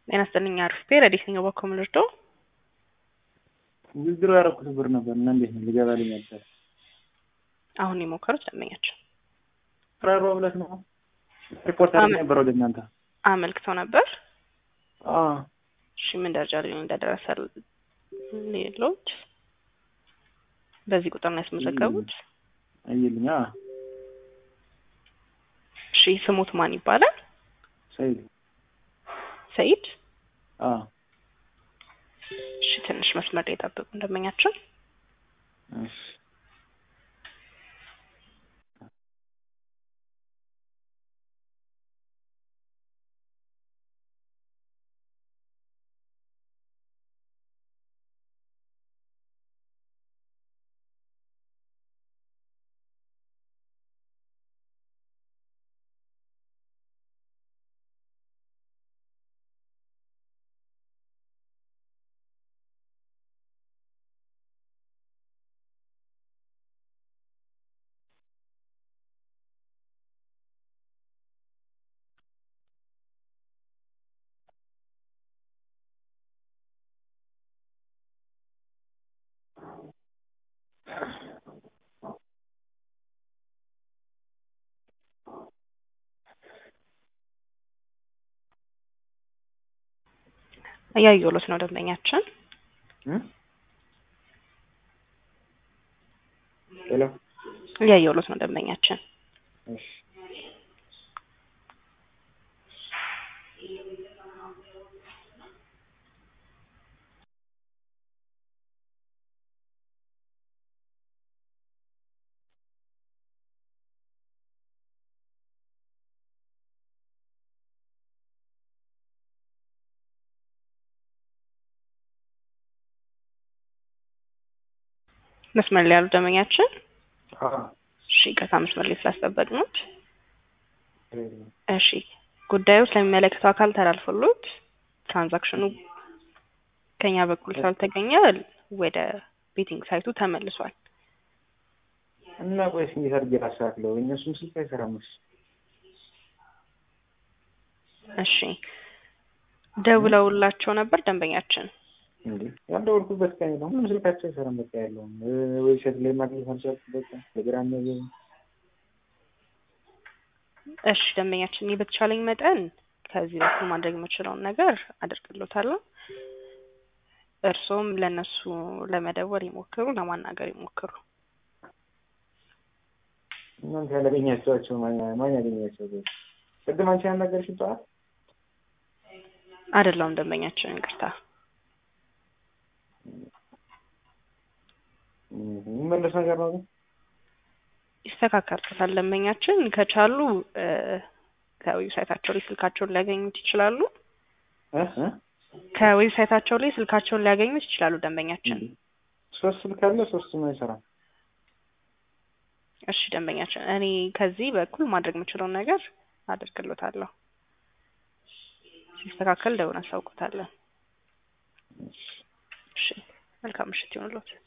ጤና ይስጥልኝ አርፍቴ ረዲት ነኝ በኮ ምልርዶ ውድድሩ ያደረኩት ብር ነበር እና እንዴት ነው ሊገባልኝ ነበር። አሁን የሞከሩት ደንበኛቸው ፍራሮ ብለት ነው ሪፖርት አድርጌ ነበር ወደ እናንተ አመልክተው ነበር። አዎ እሺ ምን ደረጃ ላይ እንደደረሰ ሌሎች በዚህ ቁጥር ነው ያስመዘገቡት። አይልኛ እሺ ስሙት ማን ይባላል? ሰይድ ሰይድ። አዎ እሺ ትንሽ መስመር ላይ ጠብቁ ደንበኛቸው እሺ እያየሁሎት ነው ደንበኛችን። ሄሎ እያየሁሎት ነው ደንበኛችን። እሺ መስመር ላይ ያሉ ደንበኛችን አዎ እሺ ይቅርታ መስመር ላይ ስላስጠበቅነዎት። እሺ ጉዳዩ ስለሚመለከተው አካል ተላልፎሎት ትራንዛክሽኑ ከኛ በኩል ስላልተገኘ ወደ ቤቲንግ ሳይቱ ተመልሷል። እና ቆይስ እንዴት አድርጌ ላስተካክለው? እነሱም ስልክ አይሰራም። እሺ እሺ ደውለውላቸው ነበር ደንበኛችን። እንዴ ያልደወልኩበት ቀን የለም። ሁሉም ስልካቸው አይሰራም። በቃ ያለውም ዌብሳይት ላይ ማግኘት አልቻልኩም። በቃ ቴሌግራም ነገር እሺ ደንበኛችን፣ እኔ በተቻለኝ መጠን ከዚህ በኩል ማድረግ የምችለውን ነገር አደርግሎታለሁ። እርስዎም ለእነሱ ለመደወል ይሞክሩ፣ ለማናገር ይሞክሩ። እናንተ ያላገኛቸዋቸው ማን ማን ያገኛቸው? ቅድም አንቺ ያናገርሽ ጠዋት አይደለውም ደንበኛችን፣ ይቅርታ። የሚመለስ ነገር ነው ግን ይስተካከልበታል። ደንበኛችን ከቻሉ ከዌብሳይታቸው ላይ ስልካቸውን ሊያገኙት ይችላሉ። እ እ ከዌብሳይታቸው ላይ ስልካቸውን ሊያገኙት ይችላሉ። ደንበኛችን ሶስት ስልክ አለ፣ ሶስቱም አይሰራም። እሺ ደንበኛችን፣ እኔ ከዚህ በኩል ማድረግ የምችለውን ነገር አደርግሎታለሁ። ሲስተካከል ደውለን አሳውቆታለን። እሺ መልካም ምሽት ይሁንልዎት።